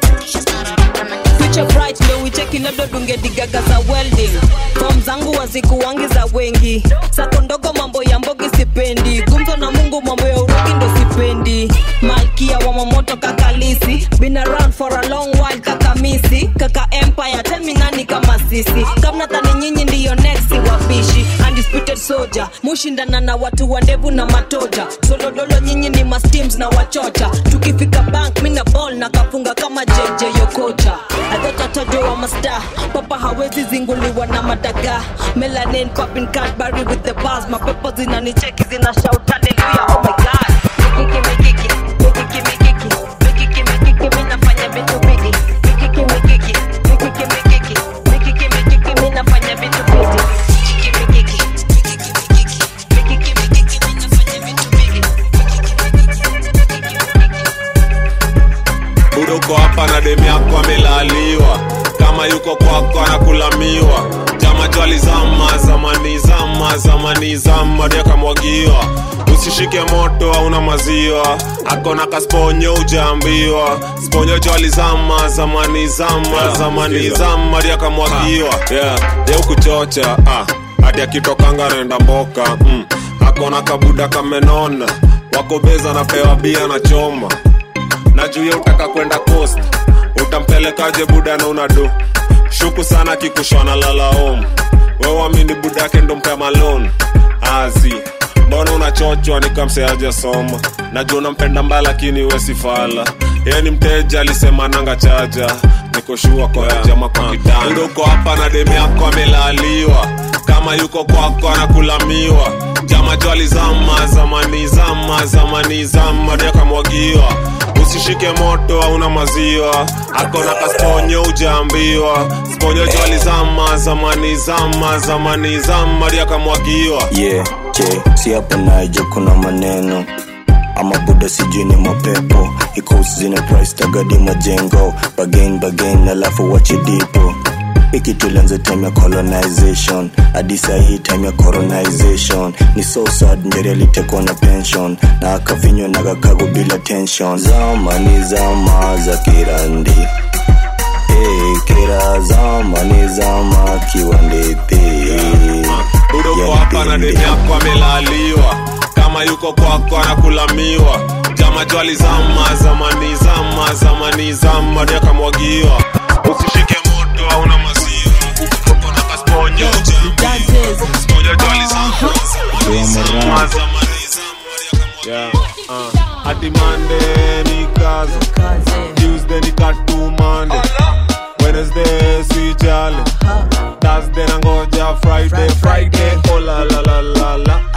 Speaker 7: future bright ndo wicheki labda dungedigaga za welding fom zangu wazikuwangi za wengi sako ndogo mambo ya mbogi sipendi gumzo na mungu mambo ya urogi ndo sipendi malkia wa mamoto kakalisi been around for a long while kakamisi kaka empire tell me nani kama sisi kamnatani nyinyi ndiyo next wapishi undisputed soldier mushindana na watu wa ndevu na matoja solodolo nyinyi ni masteams na wachocha tukifika bank mina ball na kafunga kama jj yokocha adhotatajo wa masta papa hawezi zinguliwa na madaga melanin popping cadbury with the bars mapepo zinanicheki zina shout hallelujah oh my god mikiki mikiki mikiki mikiki mikiki mikiki minafanya vitu bigi mikiki mikiki mikiki mikiki mikiki mikiki minafanya vitu bigi mikiki mikiki mikiki mikiki minafanya vitu bigi
Speaker 8: budo uko hapa na demu yako amelaliwa kama yuko kwako anakulamiwa jama jwali zama zamani zama zamani zama dia kamwagiwa usishike moto hauna maziwa akona kasponyo ujaambiwa sponyo jwali zama zamani zama zamani zama dia kamwagiwa yeah. ye ukuchocha ah. hadi akitokanga naenda mboka mm. akona kabuda kamenona wakobeza napewa bia na choma na juu ya utaka kwenda coast utampelekaje buda na unado shuku sana kikushona lalaom wewamini budake ndo mpea malon azi mbona unachochwa nikamseaje soma najua unampenda mbaya lakini wesifala yeye ni mteja alisema nanga chaja nikoshua kwa jama kwa kitanda uko hapa na demu yako amelaliwa kama yuko kwako anakulamiwa jama jwali zama zamani zama zamani zama dia kamwagiwa usishike moto hauna maziwa akona kasponyo ujaambiwa sponyo jwali zama zamani zama zamani zama dia kamwagiwa
Speaker 21: yeah, je si hapa naija kuna maneno ama buda sijui ni mapepo iko zina price tagadi majengo bagain bagain alafu wache dipo iki tulianza time ya colonization hadi sahii time ya coronization ni so sad njeri alitekwa na pension na akafinywa na kakago bila tension zama ni zama za kirandi hey, kira zama ni zama kiwandepe
Speaker 8: uko hapa na demu yako amelaliwa kama yuko kwako anakulamiwa jama jwali zama zamani zama zamani zama dia kamwagiwa usishike moto hauna maziwa kona kasponyo sponyo jwali zama zama zamani yeah, uh. hadi Monday ni kazi Tuesday ni katu Monday Wednesday si jali Thursday nangoja Friday Friday oh la la la la la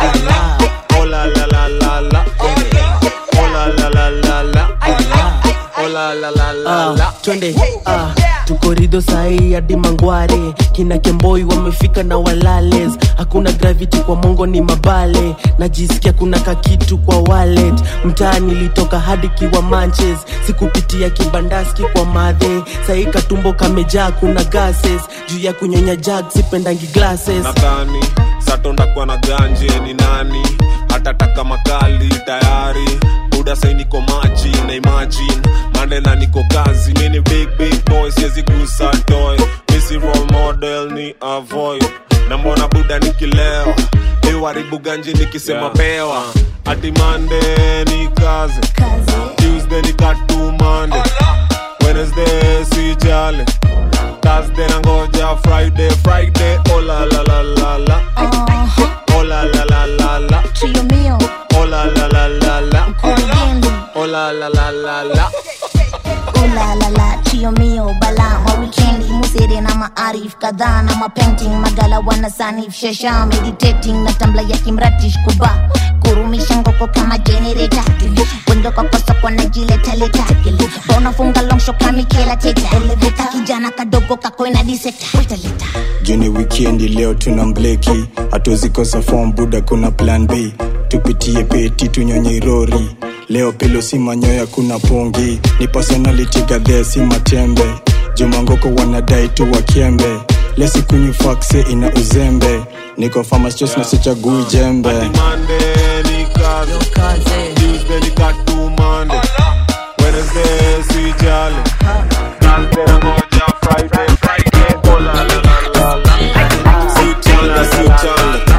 Speaker 5: twende ah, tuko ridho sahii hadi mangware kina kemboi wamefika na walales hakuna gravity kwa mongo ni mabale najisikia kuna kakitu kwa wallet mtaa nilitoka hadi kiwa manches sikupitia kibandaski kwa madhe sahii katumbo kamejaa kuna gases juu ya kunyonya jag sipendangi glasses
Speaker 8: nadhani satonda kwa na ganje ni nani hatataka makali tayari buda sai niko maji na imagine mandela niko kazi mini big big boy siwezi gusa toy misi role model ni avoid na mbona buda nikilewa iwaribu ganji nikisema yeah. pewa ati mande ni kazi tuesday ni katu mande wednesday sijale thursday nangoja friday friday oh la la la la la oh la la la la la
Speaker 9: Trio mio,
Speaker 8: oh la la la la la
Speaker 9: Corriendo.
Speaker 8: oh la la la la la
Speaker 9: Oh la la la, trio mio, bala ma weekendi musere na maarif kadhaa na mapainting magala wana sanif shasha meditating na tambla ya kimratish kuba kurumisha ngoko kama generator wendo kwa kosa kwa najiletaleta unafunga longsho kamikela teta eleveta kijana kadogo kakoina diseta wetaleta
Speaker 3: juni wikendi leo tuna mbleki hatuzikosa fom buda kuna plan b tupitie peti tunyonye rori leo pilo si manyoya kuna pungi ni personality gadhee si matembe jumangoko wanadai tu wakembe lesikunywi fakse ina uzembe niko famastos na sichagui jembe
Speaker 8: Monday ni kazi Tuesday ni katu Monday Wednesday sijale Thursday nangoja Friday Friday oh la la la la la Siutanga siutanga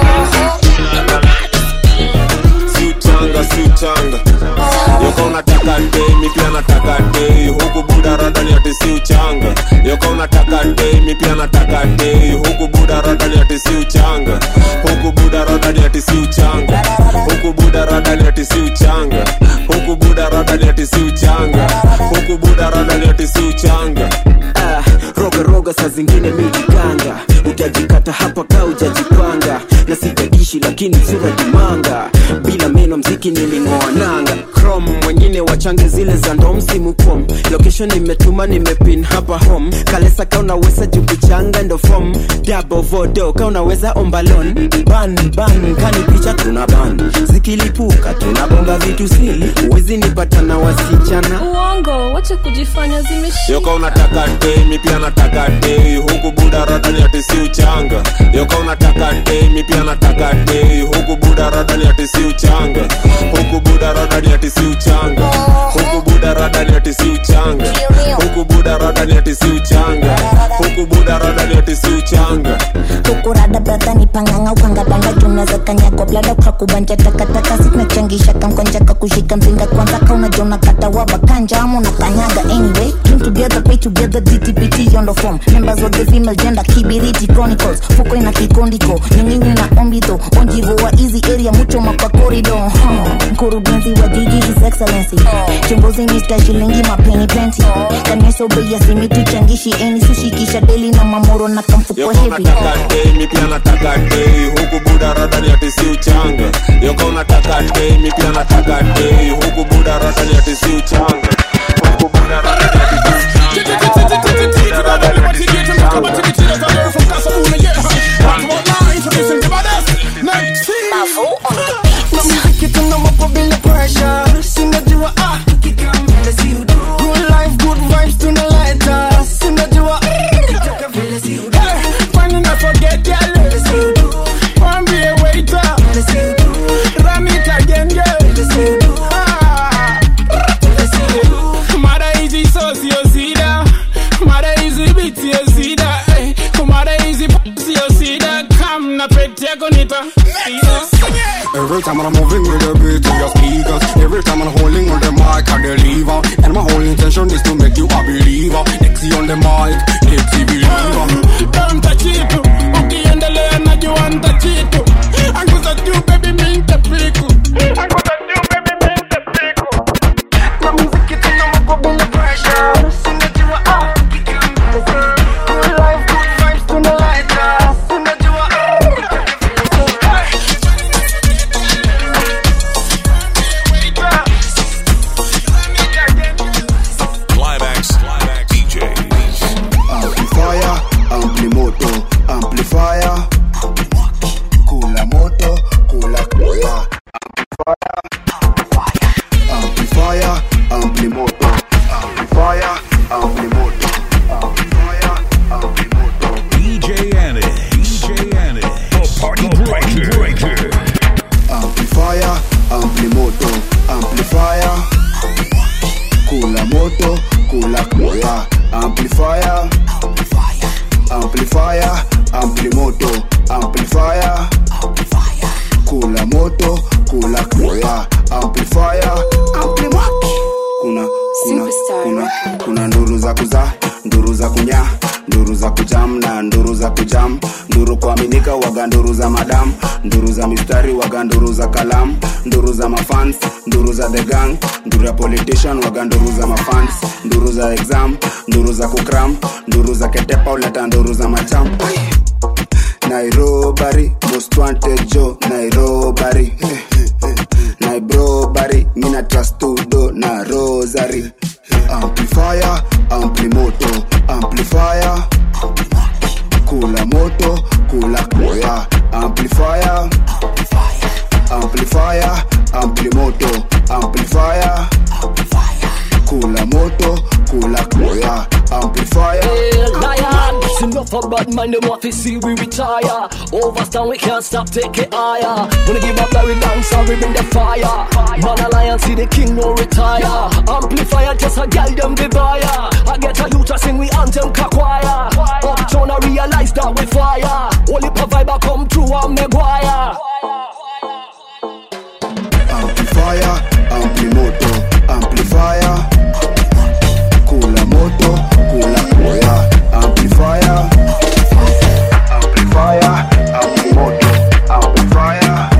Speaker 8: Siutanga siutanga Yoka unataka dei mi pia nataka dei huku buda rada ni ati siuchanga Yoka unataka dei mi pia nataka dei huku buda rada ni ati siuchanga huku buda rada ni ati siuchanga huku buda rada ni ati siuchanga huku buda rada ni ati siuchanga huku buda rada ni ati siuchanga
Speaker 10: ah, roga roga saa zingine mijiganga utajikata hapa ka ujajipanga na sijadishi lakini sura kimanga bila meno mziki niling'oa nanga crom mwengine wachange zile za ndo msimu pom location imetuma nimepin hapa home kalesa ka unaweza jukuchanga ndo fom dabo vodo ka unaweza ombalon ban ban kani picha tuna ban zikilipuka tunabonga vitu sili uwezi nipata na wasichana
Speaker 6: uongo wache kujifanya zimeshika
Speaker 8: yoka unataka dei mi pia nataka dei huku buda rada ni ati siuchanga yoka unataka dei mi pia nataka dei huku buda rada ni ati siuchanga huku buda rada ni ati siuchanga huku buda rada ni ati siuchanga huku buda rada ni ati siuchanga huku buda rada ni ati siuchanga
Speaker 9: kukurada brata ni panganga ukangabanga junaweza kanyagwa blada kakubanja takataka sinachangisha kamkonja kakushika mzinga kwanza kaunajona kata wabakanja ama unakanyaga anyway Came together pay together dtpt on the form members of the female gender kibiriti chronicles fuko ina kikondiko nyinginyi na ombito onjivo wa easy area mucho makwa corridor huh. mkurugenzi wa jiji his excellency chimbozi mr shilingi mapeni plenty kanesobea simitu changishi eni sushikisha deli na mamoro na kamfuko
Speaker 8: yoka
Speaker 9: heavy
Speaker 8: unataka dei mi pia nataka dei huku buda rada ni ati siuchanga yoka unataka dei mi pia nataka dei huku buda rada ni ati siuchanga huku buda rada ni ati
Speaker 12: Mara hizi so sio sida mara hizi biti sio sida eh. mara hizi p- sio sida kam na pete yako nita
Speaker 24: Every time I'm moving with the beat to your speakers Every time I'm holding on the mic, I deliver And my whole intention is to make you a believer Nexi on the mic, Nexi believer
Speaker 12: mtachitu ukiendelea najua ntachitu anguza juu baby mi ntapiku anguza juu baby mi ntapiku na muziki tena mako bila pressure sinajua ah Good life, good vibes, tuna light up. Sinajua,
Speaker 2: Climax,
Speaker 24: waga nduru za madam nduru za mistari waga nduru za kalam nduru za mafans nduru za the gang nduru ya politician waga nduru za mafans nduru za exam nduru za kukram nduru za ketepa uleta nduru za macham nairobari most wanted jo nairobari nairobari mina trastudo na rosary amplifier amplimoto amplifier kula moto kula koya amplifier amplifier amplimoto amplifier kula moto kula koya amplifier
Speaker 15: lion. It's enough of bad man, them want to see we retire. Overstand, we can't stop, take it higher. Wanna give up, we dance, and we bring the fire. Man alliance, see the king no retire. Amplifier, just a girl, them the buyer. I get a youth to sing, we anthem, kakwaya. Uptown, I realize that we fire. Only vibe, I come through, I'm Maguire.
Speaker 24: amplifier amplimoto amplifier kula moto kula koya amplifier amplifier amplimoto amplifier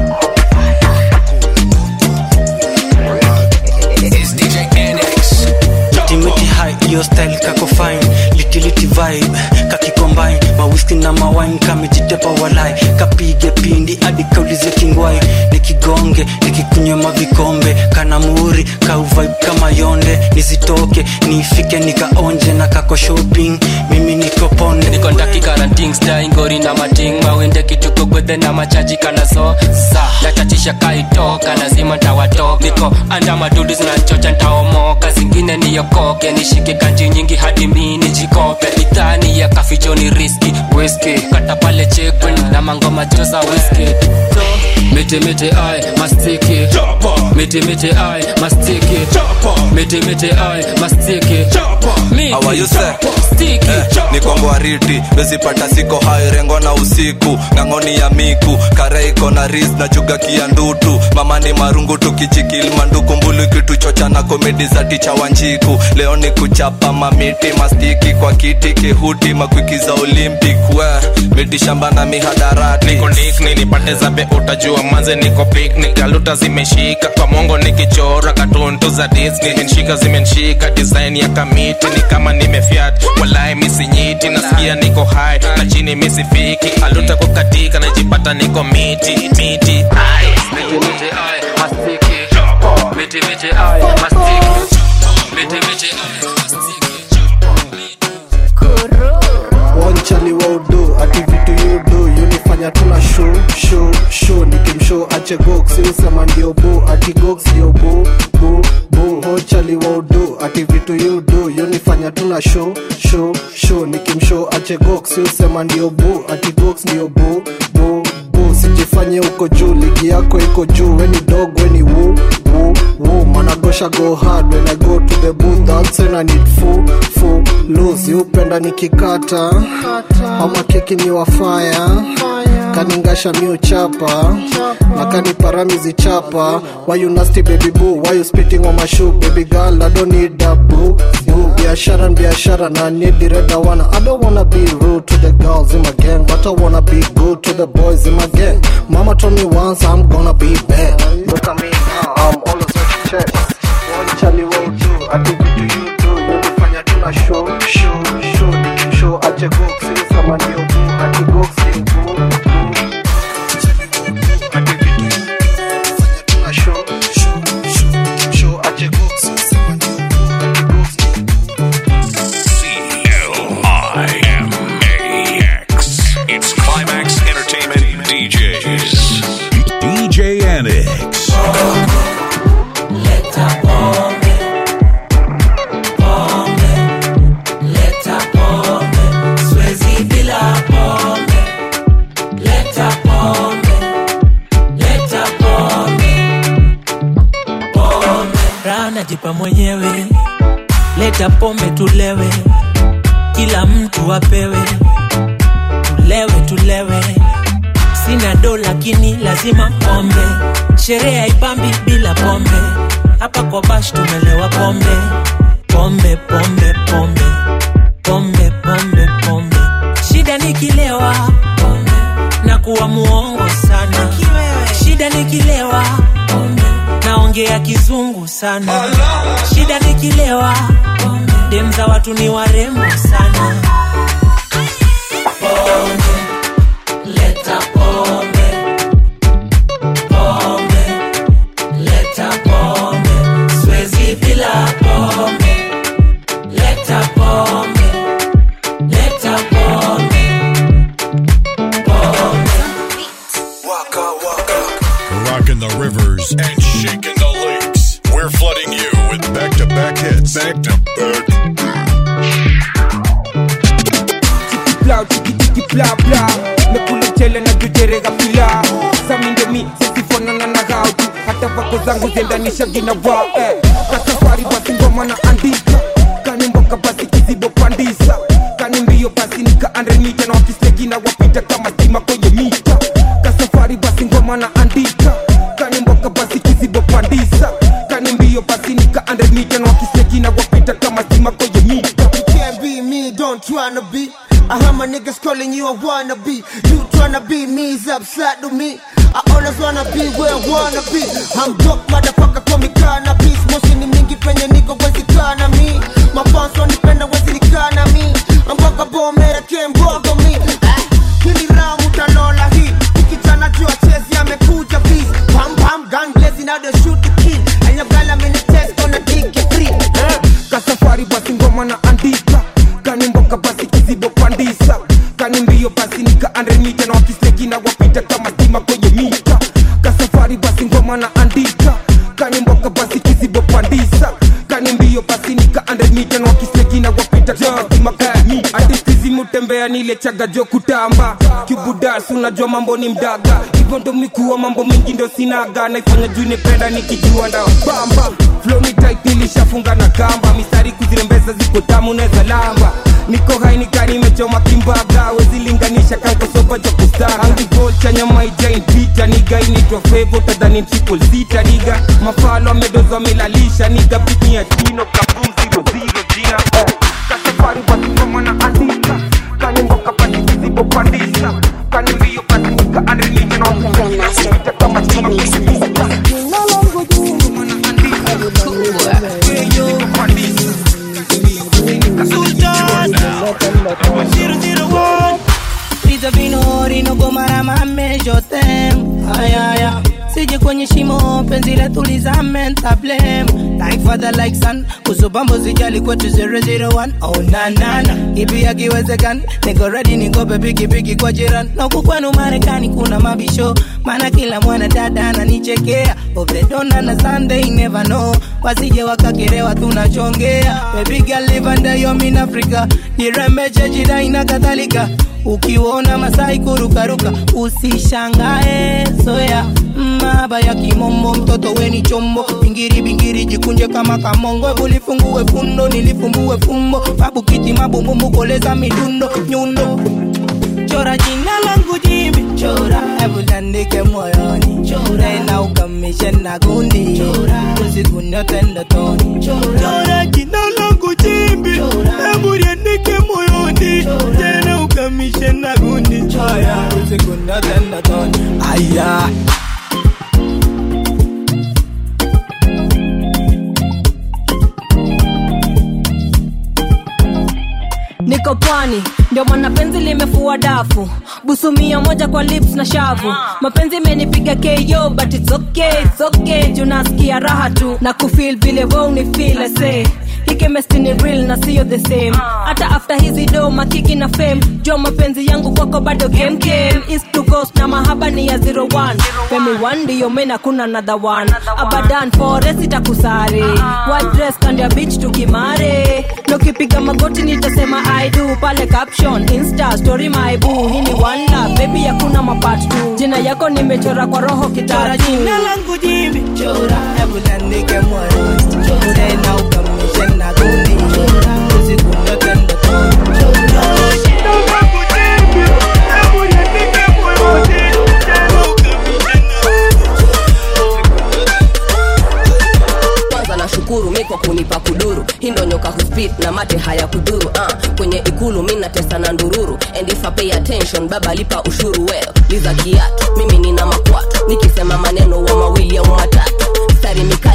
Speaker 16: It's DJ NX.
Speaker 18: Ultimate high, hiyo style kako fine litility vibe kakicombine mawiski na mawine kamejitepa walai kapige pindi hadi kaulize kingwai nikigonge nikikunywa mavikombe kana muri kauvibe kama yonde nisitoke nifike nikaonje na kako shopping mimi niko ponde
Speaker 19: niko ndaki karanting style ngori na mating mawende kituko gwethe na machaji kana so sa natachisha kaitoka lazima ntawatoka niko anda madudu zinachocha ntaomoka zingine niyokoke nishike kanji nyingi hadi mi nijikope idhani ya kaficho ni riski whisky kata pale chekwen na mangoma joza whisky so, mete mete ai mastiki mete mete ai mastiki mete mete ai mastiki Miti,
Speaker 25: awayuse
Speaker 19: stiki
Speaker 25: nikongwariti wezipata siko hai rengo na usiku ng'ang'oni ya miku kare iko na ris na chuga kia ndutu mama ni marungu tukichikil manduku mbulu kituchocha na komedi za ticha wanjiku leo ni kuchapa mamiti mastiki kwa kiti kihuti makwiki za olympic we miti shamba na mihadarati
Speaker 26: niko nikni nipate zabe utajua manze niko picnic galuta zimeshika kwa mongo nikichora katuntu za disney menshika zimenshika design ya kamiti ni kama nimefyat walai misinyiti nasikia niko hai na chini misifiki aluta kukatika najipata niko miti miti Ai.
Speaker 19: mete mete ai mastiki mete mete ai mastiki mete mete ai
Speaker 27: wanchali wa udo ati vitu yudo yunifanya tuna show show show nikimshow ache gox usema ndio bo ati gox ndio bo bo bo hochali wa udo ati vitu yudo yunifanya tuna show show show nikimshow ache gox usema ndio bo ati gox ndio bo bo bo sijifanye uko juu ligi yako iko juu weni dog weni wu wu wu managosha go hard when i go to the booth that's when i need full full lose upenda nikikata ama keki ni wafaya kaningasha mi uchapa na kaniparamizi chapa why you nasty baby boo why you spitting on my shoe baby girl i don't need that boo boo biashara ni biashara na need the red one i don't wanna be rude to the girls in my gang but i wanna be good to the boys in my gang mama told me once i'm gonna be bad look at me now i'm always with chest one chali will do i think you do you do yunifanya tuna show show show show ache go sisi sama ndio boo ati go sing boo
Speaker 2: C-L-I-M-A-X. It's Climax Entertainment DJs.
Speaker 1: DJ Annex.
Speaker 28: raha najipa mwenyewe leta pombe tulewe kila mtu apewe tulewe tulewe sina do lakini lazima pombe sherehe haipambi bila pombe hapa kwa bash tumelewa pombe pombe pombe pombe pombe pombe pombe shida nikilewa pombe na kuwa naongea kizungu sana shida nikilewa dem za watu ni warembo sana pombe leta pombe pombe leta pombe swezi bila pombe leta pombe leta pombe
Speaker 1: Rocking the rivers and shaking the lakes. We're flooding you with back to back hits. Back to back.
Speaker 4: bla tiki tiki bla bla nakula mchele na jujerega pila samindomi sisifanana na gautu hata vako zangu zendanisha gina wa eh. kasafari basi ngoma na andika kani mboka basi kizibo pandisa kani mbio basi nika andremita na wakislegina wapita kama stima kwenye mita kasafari basi ngoma na andika kani mboka basi kizibo pandisa kani mbio basi nika andremita na wakislegina wapita kama stima kwenye mita
Speaker 11: You can't be me, don't tryna be. I heard my niggas calling you a wannabe. You tryna be me is upside to me. I always wanna be where I wanna be. I'm dope, motherfucker, call me cannabis. Moshi ni mingi penye niko wezi kana mi. Mafans wanipenda wezi nikana mi. Mboga bomera kembogo mi. Eh, Hili ramu talola hii. Ukichana jua chezi amekuja beast. Pam pam gun blazing now they shoot the kid. And your girl I'm in the test gonna dig it free. Eh.
Speaker 4: kasafari basi ngoma na andika kani mboka basi kizibo pandisa kani mbio basi nika andremita na wakislegina wapita kama stima kwenye mita kasafari basi ngoma na andika kani mboka basi kizibo pandisa kani mbio basi nika andremita na wakislegina wapita kama stima kwenye mita hadithi mutembea nile chaga jo kutamba kibudas unajua mambo ni mdaga hivyo ndo mikuwa mambo mingi ndo sinaga naifanya juu nipenda nikijua nda bamba flow ni tight nilishafunga na kamba mistari kuzirembeza ziko tamu neza lamba niko hai nikani imechoma kimbaga wezilinganisha kankosopa cha kustara angigol cha nyama ijain pita niga inaitwa fevo tadhani triple sita niga mafalo amedozo amelalisha niga pitni ya tino kabum zero zero jina eh. kasafari wasingoma na andika kani mboka pasi kizibo pandisa kani mbio pasi nika andrimija na wakisita kama chuma
Speaker 28: Pizza vino rino gomara mame jotem ayaya sije kwenye shimo penzi letu lizame ntablem like father like son kuzubambo zijali kwetu 001 oh nanana ipi akiwezekani niko ready niko pepikipiki kwa jiran na huku kwenu marekani kuna mabisho maana kila mwana dada ananichekea ovredona na sunday never know wasije wakakerewa tunachongea baby girl live under your mean africa jirembeche jidai na kadhalika ukiona masai kurukaruka usishangae soya maba ya kimombo mtoto weni chombo bingiri bingiri jikunje kama kamongo bulifungue fundo nilifumbue fumbo babu kiti mabumbumbu koleza midundo nyundo chora jina langu jimbi chora hebu tandike moyoni chora na ukamishe na gundi chora usiku nyote ndotoni chora jina langu jimbi hebu liandike moyoni tena ukamishe na gundi chora usiku nyote ndotoni aya
Speaker 13: niko pwani ndio maana penzi limefua dafu busu mia moja kwa lips na shavu mapenzi imenipiga ko but it's okay, it's okay. juu nasikia raha tu na kufil vile we unifil ase hikemesti ni real na siyo the same hata after hizi do makiki na fame jua mapenzi yangu kwako bado game game east to coast na mahaba ni ya 01 femi one ndiyo mena kuna another one abadan forest itakusare white dress kando ya beach tukimare nukipiga magoti nitasema i do pale caption insta story my boo hii ni one love baby hakuna mapart tu jina yako nimechora kwa roho
Speaker 28: chora
Speaker 13: kitatu
Speaker 28: jina langu jimbi chora hebu tandike moyoni chora tena ukamishe na gundi chora usiku nyote ndotoni chora jina langu jimbi hebu tandike moyoni tena ukamishe
Speaker 14: kwanza nashukuru mi kwa kunipa kuduru hii ndo nyoka huspit na mate haya kudhuru uh, kwenye ikulu mi natesa na ndururu and if I pay attention baba lipa ushuru well liza kiatu mimi nina makwatu nikisema maneno wa mawili au matatu stari mika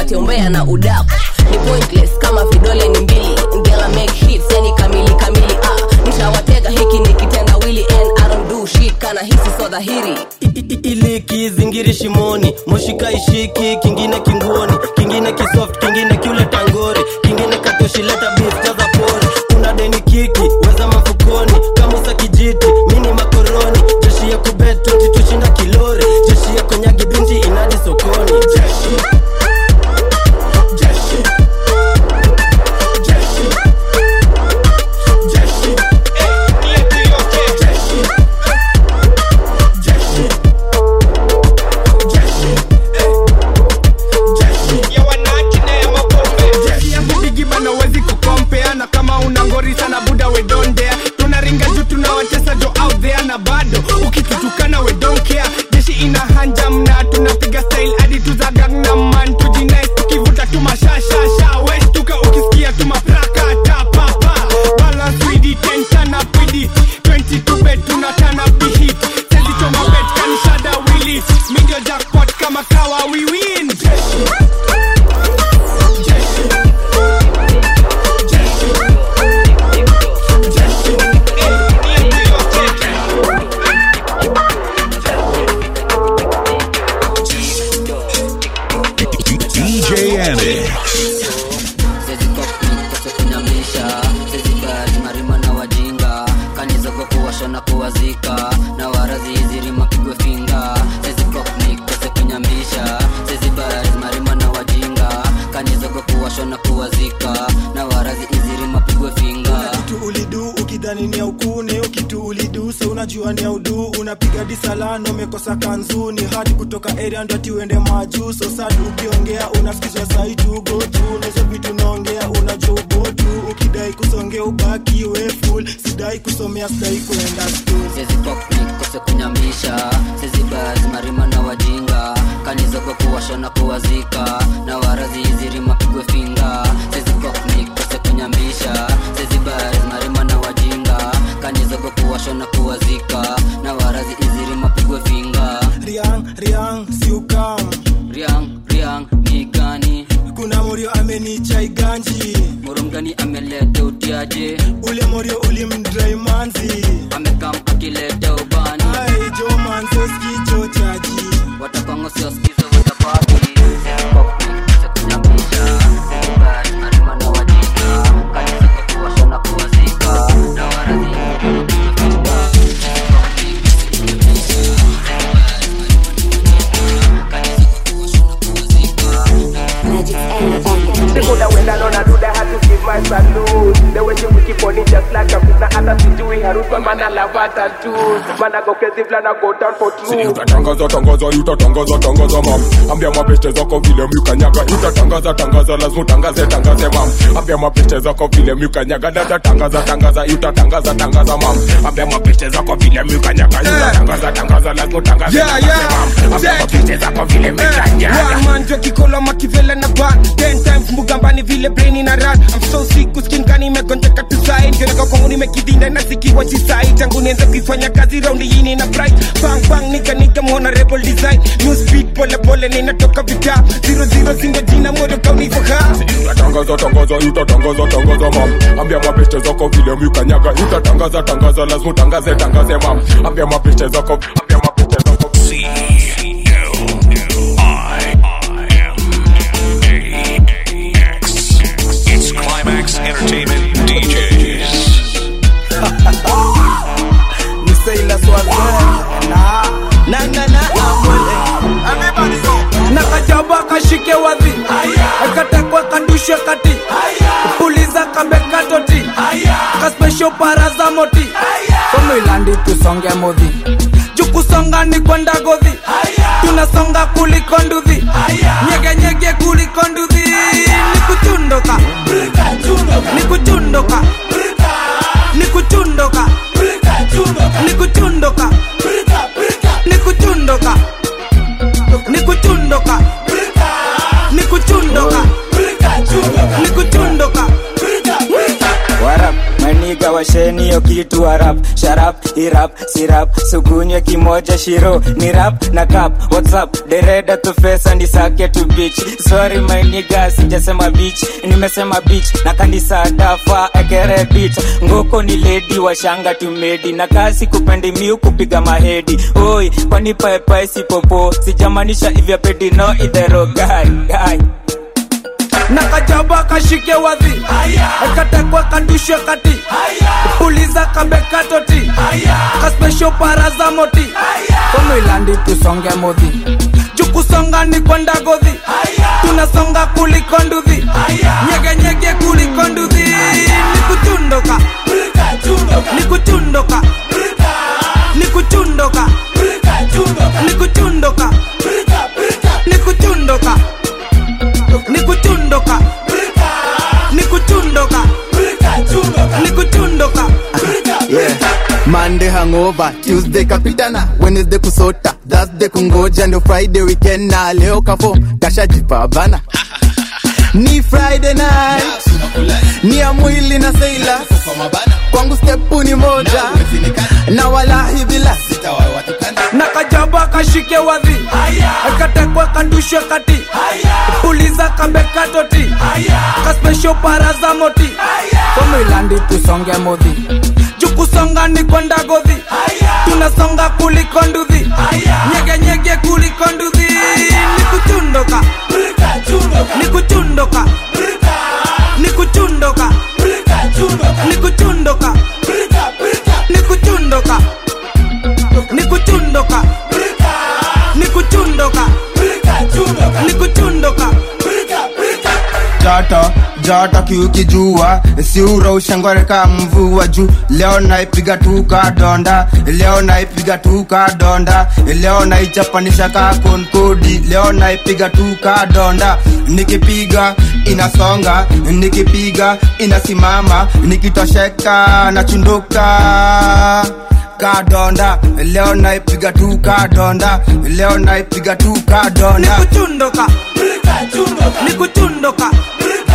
Speaker 14: nipate umbea na udaku ni pointless kama vidole ni mbili ngela make hits yani kamili kamili ah nitawatega hiki ni kitendawili and I don't do shit kana hisi so dhahiri
Speaker 3: ili kizingiri shimoni moshika ishiki kingine kinguoni kingine kisoft kingine kiule tangori kingine katoshileta beef jaza pori una deni kiki weza mafukoni kamusa kijiti mini makoroni jeshi ya kubet 20 tushinda kilori jeshi ya konyagi binti inadi sokoni jeshi jeshi jeshi jeshi
Speaker 12: bigibana wezi kukompea na kama una ngori sana buda we don't dare tunaringa juu tunawatesa jo out there na bado ukitutukana we don't care jeshi ina hanja mna tunapiga style hadi tuza Gangnam man tujinais tukivuta tu mashashasha westuka ukisikia tu mapraka tapapa balance with it and turn up with it 22 bet tuna turn up the heat sezi choma bet kanishada will it midio jackpot kama kawa we win jeshi
Speaker 1: DJ Annex.
Speaker 5: kunyamisha sezibati marima na wajinga kanizogo kuwasha na kuwazika na warazi izirima pigwe finga sezikoknikose kunyamisha sezibati marima na wajinga kanizogo kuwasha na kuwazika na warazi izirima pigwe finga
Speaker 7: kitu ulidu ukidhani ni ya ukune kitu ulidu so unajua ni ya udu unapiga disalano umekosa kanzuni hadi kutoka area ndo ati uende majuu so sad ukiongea unasikizwa saitu gotu nazo vitu naongea unajua ubotu ukidai kusongea ubaki we full sidai kusomea sidai kuenda school
Speaker 5: sezikoknikose kunyamisha sezibati marima na wajinga kanizogo kuwasha na kuwazika na warazi izirima pigwe finga sezikoknikose kunyamisha sezibati marima na wajinga kanizogo kuwasha na kuwazika na warazi izirima pigwe finga
Speaker 7: riang riang siukam
Speaker 5: riang riang ni gani
Speaker 7: kuna morio amenichai ganji
Speaker 5: moro mgani ameleta utiaje
Speaker 7: ule morio ulimdrai manzi
Speaker 5: amekam akileta ubani
Speaker 7: ai jo manze skicho chaji
Speaker 5: watapango sio skizo watapaki sezikoknikose kunyamisha sezibati marima na wajinga kanizogo kuwasha na kuwazika na warazi izirima pigwe finga
Speaker 12: Sikuda wenda nona duda had to give my salute The way she wiki pony just like a pizza Hata sijui harufa mana lava tattoo Mana go crazy flana go down for true
Speaker 8: utatangaza tangaza utatangaza tangaza mam ambia mapeste zako vile mlikanyaga utatangaza tangaza lazima utangaze tangaze mam ambia mapeste zako vile mlikanyaga dada tangaza tangaza utatangaza tangaza mam ambia mapeste zako vile mlikanyaga utatangaza tangaza lazima utangaze
Speaker 4: Yeah,
Speaker 8: tangaze
Speaker 4: yeah.
Speaker 8: mam ambia mapeste zako vile mlikanyaga
Speaker 4: One man jo kikolo makivele na ban ten times mugambani vile brain ina run I'm so sick kuskin kani imegonjeka tu sai nioneka kwangu nimekidinda na sikiwa chisai tangu nianze kuifanya kazi raundi hii nina bright bang bang nika nika mwana rebel design new speed pole pole ninatoka vita zero zero singo jina moto kauni faha
Speaker 8: utatangaza tangaza utatangaza tangaza mam ambia mapeste zako vile mlikanyaga utatangaza tangaza lazima utangaze tangaze mam ambia mapeste zako ambia mapeste zako
Speaker 2: It's Climax Entertainment DJs.
Speaker 27: ni sailor swazee na na na na amwele nakajaba kashike wadhi akatekwa kandushwe kati puliza kabekatoti kaspesho paraza moti somilandi tusonge modhi jukusonga ni kwenda godhi tunasonga kuliko nduthi nyeganyege kuliko nduthi ni kuchundoka ni kuchundoka ni kuchundoka ni kuchundoka ni kuchundoka ni kuchundoka ni kuchundoka ni kuchundoka What up, my nigga wa
Speaker 6: washeni hiyo kitu harap sharap irap sirap sugunywe kimoja shiro ni rap na kap whatsapp dereda tu fesa ni sake tu bitch sorry my nigga sijasema bitch nimesema bitch na kanisa dafa ekere bitch ngoko ni lady washanga tumedi na kasi kupendi miu kupiga mahedi oi kwani paepae sipopo sijamanisha ivya pedi no idhero guy guy
Speaker 4: na kajaba kashike wadhi katekwa kandushwe kati puliza kabekatoti kaspesho paraza moti komilandi tusonge modhi jukusonga ni kwenda godhi tunasonga kuliko nduthi nyegenyege kuliko nduthi ni kuchundoka ni kuchundoka ni kuchundoka ni kuchundoka ni kuchundoka ni kuchundoka ni kuchundoka ni kuchundoka
Speaker 9: yeah. Monday hangover, Tuesday kapitana, Wednesday kusota, Thursday kungoja, ndio Friday weekend na leo kafo kashajipa bana. Ni Friday night, ni ya mwili na seila, kwangu stepu ni moja, na walahi bila
Speaker 4: na kajaba kashike wadhi katekwa kandushwe kati puliza kabekatoti kaspesho paraza moti komilandi tusonge modhi jukusonga ni kwenda godhi tunasonga kuliko nduthi nyegenyege kuliko nduthi ni kuchundoka ni kuchundoka ni kuchundoka ni kuchundoka ni kuchundoka ni kuchundoka ni kuchundoka ni kuchundoka
Speaker 10: joto joto kiukijua siura ushangoreka mvua juu leo naipiga tuka donda leo naipiga tuka donda leo naichapanisha ka konkodi leo naipiga tuka donda nikipiga inasonga nikipiga inasimama nikitosheka nachunduka kadonda leo naipiga tu kadonda leo naipiga tu kadonda
Speaker 4: ni kuchundoka ni kuchundoka